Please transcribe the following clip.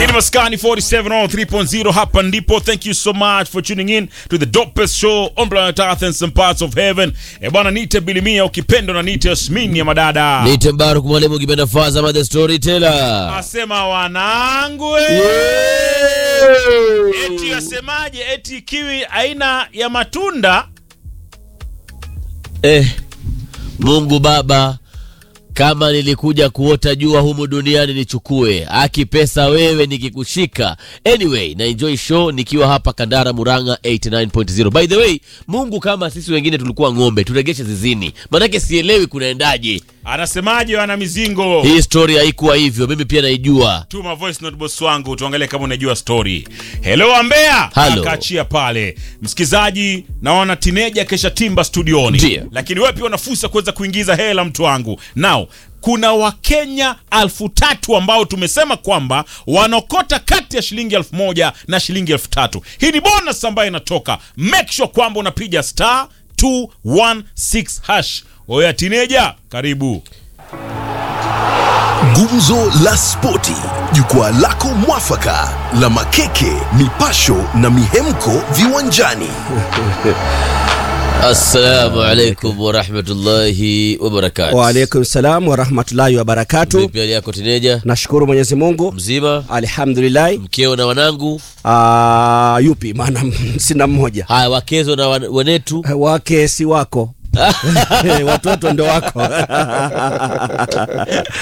Ini Maskani 47 on 3.0 hapa ndipo. Thank you so much for tuning in to the dopest show on planet Earth and some parts of heaven. E bwana, nite Bilimia ukipenda na nite Yasmini ya madada. Nite Mbaruk mwalimu ukipenda Faza ma the storyteller. Asema wanangu eh. Eti yasemaje? Eti kiwi aina ya matunda Eh, Mungu Baba, kama nilikuja kuota jua humu duniani nichukue, aki pesa wewe nikikushika. Anyway, na enjoy show nikiwa hapa Kandara Muranga 89.0. By the way, Mungu kama sisi wengine tulikuwa ng'ombe, turegeshe zizini. Manake sielewi kunaendaje. anasemaje? Wana mizingo Hii story haikuwa hivyo, mimi pia naijua. tuma voice note boss wangu tuangalie kama unajua story. Hello Ambea, Hello. akaachia pale. Msikizaji, naona tineja kesha timba studioni, Ndiyo. lakini wewe pia una fursa kuweza kuingiza hela, mtu wangu. Now kuna Wakenya alfu tatu ambao tumesema kwamba wanaokota kati ya shilingi elfu moja na shilingi elfu tatu. Hii ni bonus ambayo inatoka. Make sure kwamba unapiga star 216 hash. Oya tineja, karibu. Gumzo la Spoti, jukwaa lako mwafaka la makeke, mipasho na mihemko viwanjani. Assalamu alaikum warahmatullahi wabarakatuh. Waalaikum salam warahmatullahi wabarakatu. Vipi hali yako tineja? Nashukuru Mwenyezi Mungu, Mzima? alhamdulillahi. Mkeo na wanangu? Ah, yupi? Maana sina mmoja, Haya, wakezo na wan- wanetu? wake si wako watoto ndo wako